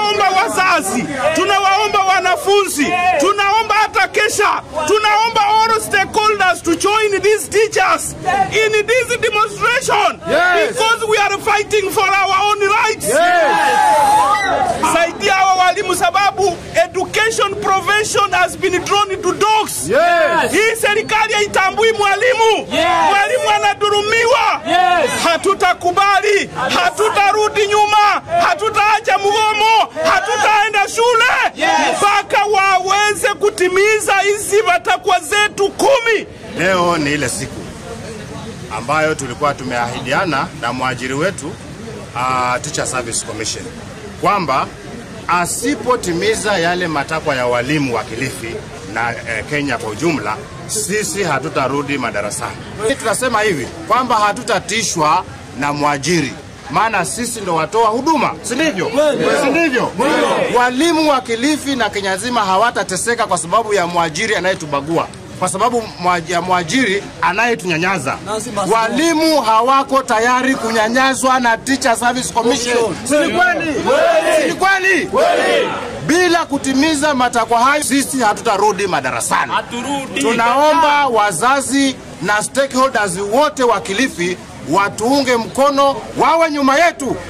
tunawaomba wazazi, tunawaomba wanafunzi, tunaomba hata kesha, tunaomba all stakeholders to join these teachers in this demonstration Yes. because we are fighting for our own rights. Saidia hawa walimu sababu education provision has been drawn into dogs. Yes. Hii serikali haitambui mwalimu. Mwalimu anadurumiwa. Hatutakubali, hatutarudi nyuma, hatutaacha mgomo, hatutaenda shule mpaka waweze kutimiza hizi matakwa zetu kumi. Leo ni ile siku ambayo tulikuwa tumeahidiana na mwajiri wetu uh, Teacher Service Commission kwamba asipotimiza yale matakwa ya walimu wa Kilifi na eh, Kenya kwa ujumla, sisi hatutarudi madarasani. Tunasema hivi kwamba hatutatishwa na mwajiri maana sisi ndo watoa huduma, si ndivyo? Si ndivyo? Walimu wa Kilifi na Kenya nzima hawatateseka kwa sababu ya mwajiri anayetubagua kwa sababu mwa- ya mwajiri anayetunyanyaza. Walimu hawako tayari kunyanyazwa na Teacher Service Commission. Si ni kweli? Si ni kweli? Bila kutimiza matakwa hayo, sisi hatutarudi madarasani. Tunaomba wazazi na stakeholders wote wa Kilifi watuunge mkono, wawe nyuma yetu.